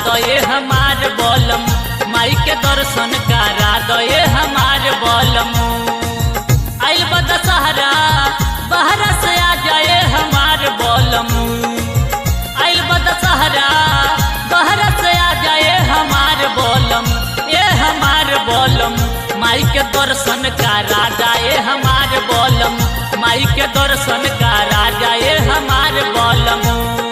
दये हमार बोलम माई के दर्शन करा दये हमार बोलम आइल बा दशहरा बहरा से आ जाए हमार बोलम आइल बा दशहरा बहरा से आ जाए हमार बोलम ए हमार बोलम माई के दर्शन करा जाए हमार बोलम माई के दर्शन करा जाए हमार बोलम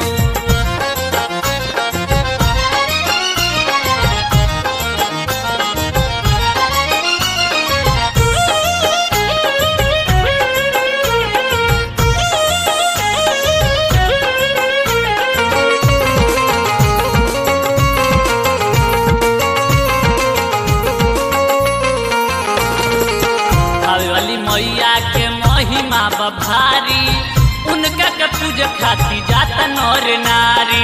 हवेली मैया के महिमा बभारी उनका के पूज खाती जाता नर नारी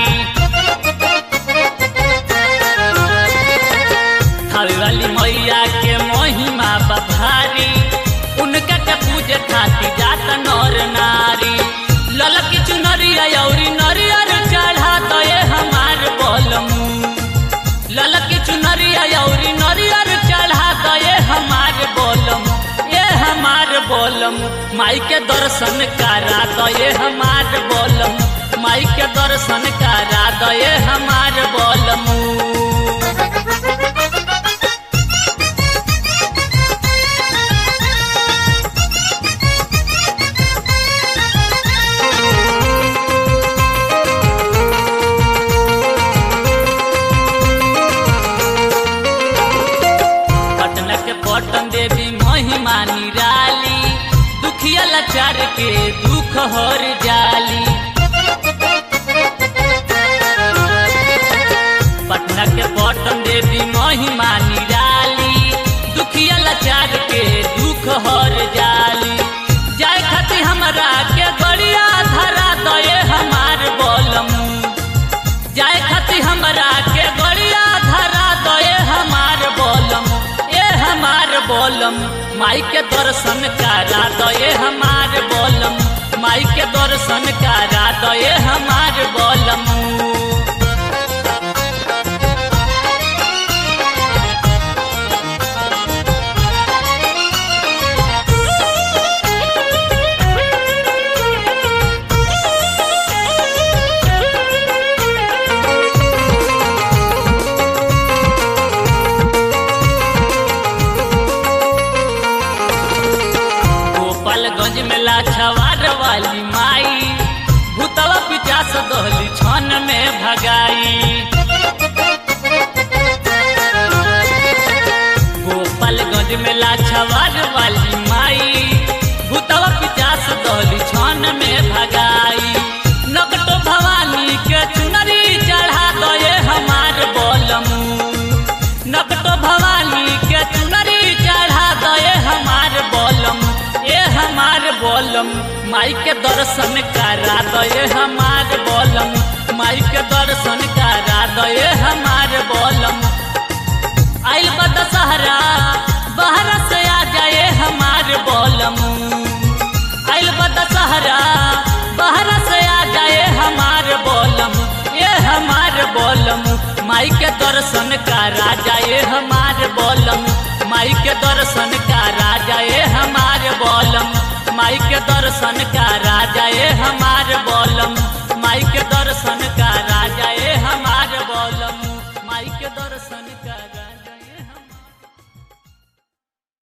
हवेली मैया के महिमा बभारी उनका के पूज खाती जाता नर नारी ललकी चुनरिया औरी नरियर चढ़ा दये हमार बोलमू ललकी चुनरिया औरी नरियर चढ़ा दये हमार बोलम ये हमार बोलम माई के दर्शन करा दये हमार बोलम माई के दर्शन करा दये हमार बोलम पटना के पटन देवी महिमा निराली दुखिया लाचार के दुख हर जाली पटना के पटन देवी महिमा निराली दुखिया लाचार के दुख हर जाली जाए खातिर हमरा के गड़िया धरा दये हमार बोलम जाए खातिर हमरा के गड़िया धरा दये हमार बोलम ए हमार बोलम माई के दर्शन करा दये हमार बोलम माई के दर्शन करा दये हमार बोलम गोपालगंज में लाछवार वाली माई भूतवा पिचास दहली छन में भगाई गोपालगंज में लाछवार वाली माई भूतवा पिचास दहली छन में भगाई नकटो भवानी के चुनरी चढ़ा दये हमार बोलमू नकटो भवानी के चुनरी चढ़ा दये हमार बोलम ए हमार बोलम माई के दर्शन करा दये हमार बोलम माई के दर्शन करा दये हमार बोलम आइल बा दशहरा बाहर से आ जाए हमार बोलम आइल बा दशहरा बाहर से आ जाए हमार बोलम ए हमार बोलम माई के दर्शन करा जाए हमार बोलम माई के दर्शन करा जाए हमार बोलम माई के दर्शन करा जाए हमार बोलम माई के दर्शन करा जाए